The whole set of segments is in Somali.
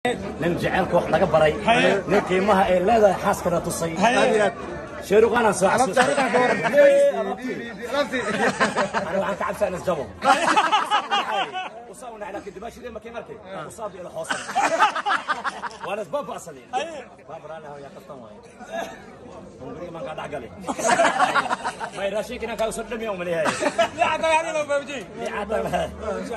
nin jaceylka wax laga baray nin qiimaha ay leedahay xaaskana tusay sheeruqaanaan soo xasuustay أنا وعن كعب سأنس جبل وصاونا على كده ماشي ما كان مركي وصاب إلى حوصل وأنا سباب أصلي باب رانا هو يا قطن واي ونقول ما قاعد عقلي ما يراشيك أنا كاو سلم يوم اللي هاي لا حتى يعني لو بوجي اللي عطى لها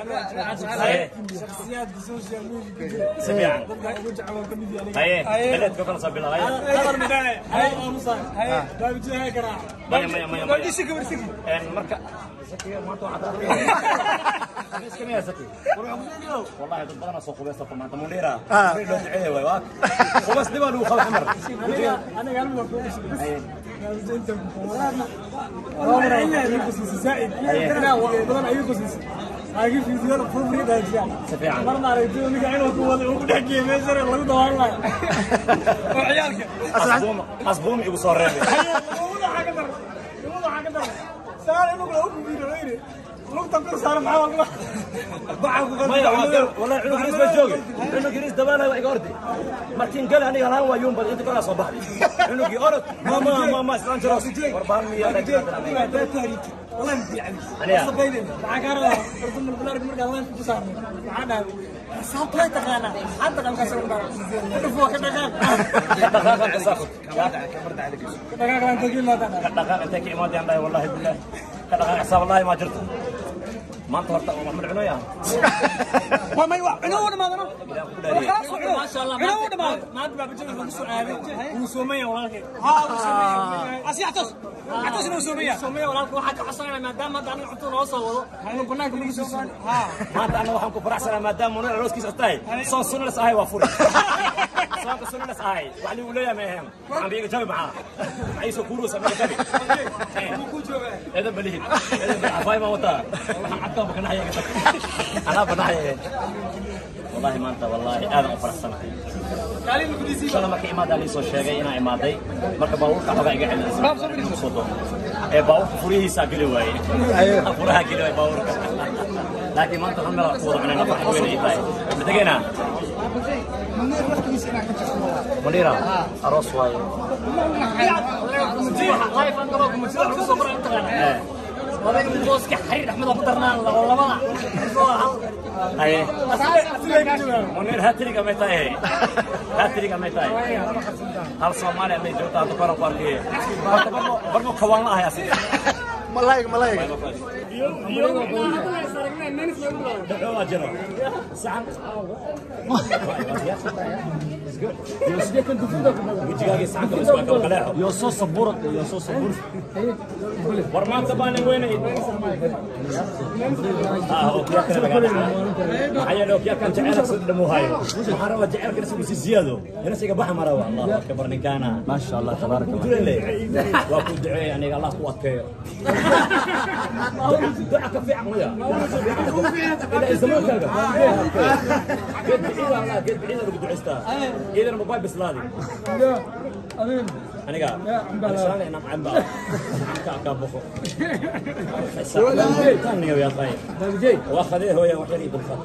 شخصيات بالسوشيال ميديا سميع وجع كوميدي يعني هاي بلد كفر صاب الله هاي هذا المداية هاي مصار هاي بوجي هاي كراع مية مية مية بوجي مية سكي برسكي إن مركا سكي ما تو عطى ليش كم يا سكي والله هذا بدنا سوق بس طبعا انت مديرة لو دعيه وي واك وبس دبل وخل حمر انا قال لك بس قال انت والله انا يقص زائد لا والله اي قصص هاي في فيديو فوفري ده يعني سفيعا مرنا رجل نك عينه هو هو دحكي ميسر لو دوار لا وعيالك حسبوم حسبوم يبو صار ربي والله حاجه در والله حاجه در سال انه لو فيديو غيري لو تنقر صار معاه والله ضعف والله عنق جريس بجوجي عنق جريس دبانا وإيجاردي مرتين قال أنا قال هو يوم بدي تقول صباح عنق يقول ما ما ما ما سلام جروس وربان مية والله انت يعني أنا. صبيني معك انا رسم البلاد مرقى الله انت صار معنا صوت لا تغانا حتى كان كسر فوق كدغاغ دقائق أنت ساخذ كدغاغ انت قلنا لا دقائق أنت كي ما دي الله والله بالله دقائق حساب الله ما جرت ما أنت هرت محمد عنويا ما ما يوع عنو ما ظنوا ما شاء الله عنو ما ما ادري بجيب لك سؤال وسوميه والله ها وسوميه اسي اعطس اعطس انه سوميه سوميه والله واحد حصلنا ما دام ما دام نحطوا له وصل انه قلنا لكم نجي ها ما أنت أنا وحنا كفرحسنا ما دام منير روس كيس أستاي صار سنة لس هاي وفوري صار سنة لس هاي وعلي ولا ما يهم عم بيجي جاي معاه عيسو كورو سمي جاي هذا بليه هذا بالعفاي ما وطا حتى بكنا هيك أنا بناي والله ما أنت والله أنا فرحسنا قال لي بدي shala marka imaada lii soo sheegay inaa imaaday marka baabuurka xogaa iga celinaysa ee baabuurka furihiisaa geli waaye furaha geli waaye baabuurka laakiin maanta hal meel ku wada cunayna farx weyn ay tahay madegena منيرة أروس واي لايف انت لو كنت تقول صبر انت انا وبين بوسك حرير احمد ابو درنان لبا أي منير هاتري كم يتاي هاتري كم يتاي هل سومالي أمي جوتا تقرأ باركي برضو كوان الله يا سيدي ملايك ملايك دعوة جرى سعد وجهاجي سعد بس ما كان قلاعه يا صوص صبورك يا صوص صبورك ورمان تباني وين اه اوكي كان بقى حيا لو كان جعلك صد مو هاي محاربة جعلك نسوي زيادة هنا سيجا بحر مرة الله اكبر نكانا ما شاء الله تبارك الله تقول لي واكو دعاء يعني الله قوتك دعك في عمية إلى الزمان كذا قد بعيد والله قد بعيد لو بدو عستا إذا الموبايل بس لادي أنا قاعد أنا شغال أنا عم بقى كعكة بخو كان يا أخي واخذه هو يا وحيد بالخط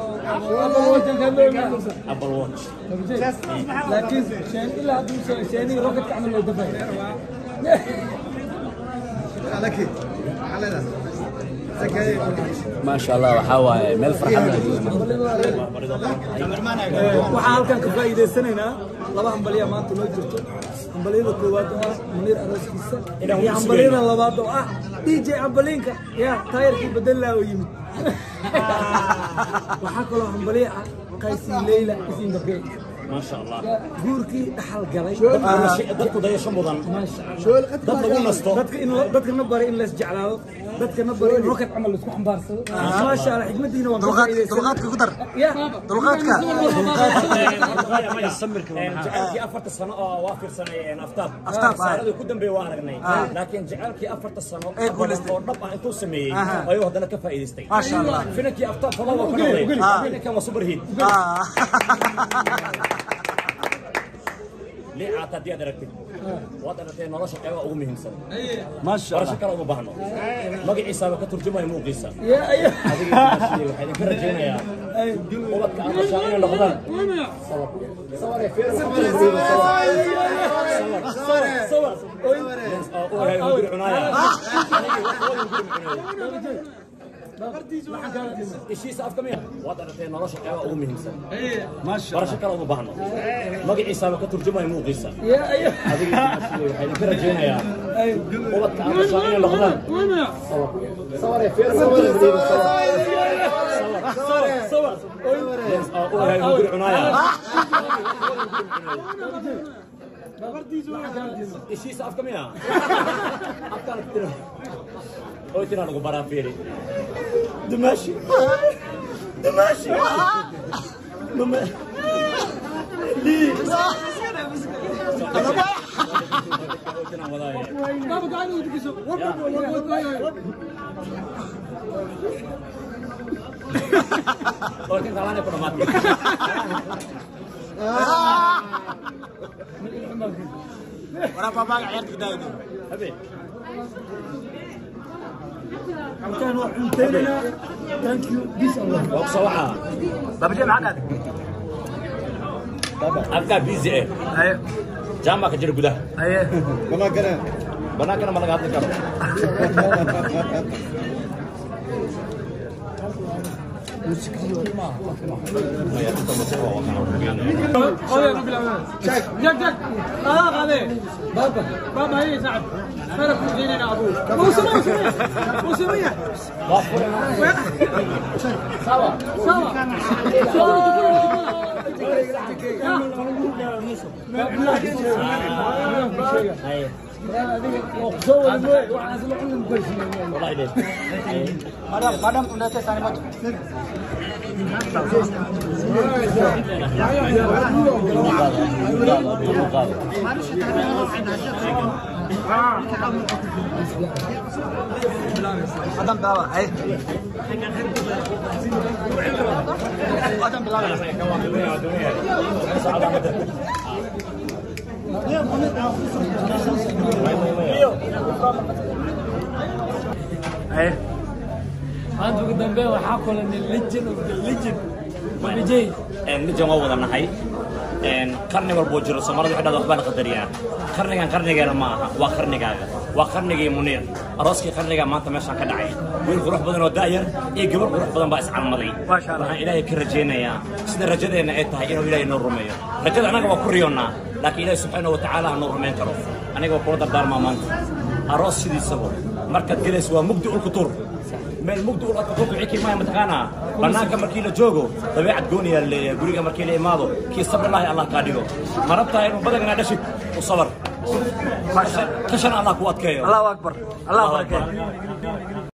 أبل واتش لكن شان الا شاني روكت عمل له دفع ما شاء الله وحاوى ميل فرحة waxaan halkan ka faa'iidaysanaynaa laba hambaliya maanta loo jirto hambaliyada koowaad oo ah muniir arooskiisa Inaan iyo ku hambaliyada sugayno. labaad oo ah dj ambaliinka ya taayarkii bedelaa oo yimid waxaa kaloo hambaliya ah qaysi leyla isin gabdhe ما شاء الله guurkii dhaxal galay dadku daya shan mudan maasha Allah. dad lagu nasto dadka in dadkana bari in lees jeclaado dadkana bari in rocket camal laisku xambaarsado maasha Allah xikmadiina waan ka faa'iidaysanay دلغاتك قدر ya دلغاتك jacaylkii afarta sano oo waafir saneeyeen aftaab Aftaab, ah. sanadii ku dambeeyay waa aragnay laakiin jacaylkii afarta sano Ee guulaystay. oo dhab ah intuu sameeyey Aha. ayuu haddana ka faa'iidaystay ما شاء الله finankii aftaab fala waa ku noqday finankan waa super hit آه. liicaata haddii aad aragtid waad aragtay nolosha qeybaha ugu muhiimsan maasha barasho allah kale uma baahno magaciisaaba ka turjumaya muuqiisa adiga waxaa idinka rajaynayaa ubadka aan dhashaa inay noqdaan ishiisa afka miya waad aragtay nolosha qeybaha ugu muhiimsan maasha barasho allah kale uma baahno magaciisaaba ka turjumaya muuqiisa adiga waxaa idinka rajaynayaa ubadka aan dhashaa inay noqdaan ishiisa afka miya afkaan tira oo tira lagu baraa fiiri dumaashi dumaashi mama lii Baba gacanta u digiso. oo tinta laana ku dhamaatay waraa baabaaga ciyaarta ka daaydo habeen Halkaan waa cunteynaa. Thank you. Peace and love. waa ku soo wacaa baabajee maxaa qaadi afkaa busy eh haye jaambaa ka jira gudaha haye banaankana ma laga hadli karo قضي ربي العالمين جاك جاك اه قضي بابا بابا هي سعد فرق من انا ابوه موسمية موسمية سوا سوا wallahi dee madam madam udah tanya matu adam daawa haye adam bilaaga haye maanta ugu dambeyn waxaa kulanay legend of the legend mabijay nijan waa wada nahay qarni walbuu jiro soomaalida waxay dhahdaa waxbaa la qadariyaan qarnigan qarnigeena ma aha waa qarnigaaga waa qarnigii muniir arooskii qarnigaa maanta meeshaan ka dhacay wiil qurux badan oo da'yar iyo gabar qurux badan baa iscalmaday Masha Allah. waxaan ilaahay ka rajaynayaa sida rajadeenna ay tahay inuu ilaahay noo rumeeyo rajada annaga waa ku riyoonnaa laakiin ilaahay subxaanahu wa tacaala ha noo rumayn karo aniga waa kula dardaarmaa maanta aroos sidiisaba markaad gelayso waa mugdi ulku tur meel mugdi ul adka kuku xiki maya mataqaanaa bannaanka markii la joogo dabeecad gooniyaa la leeyahay guriga markii la imaado kii sabrillaahi allah kaa dhigo ma rabtaa inuu badagana dhashid u sabar kashan allah ku adkeeyo allahu akbar allah barakeeyo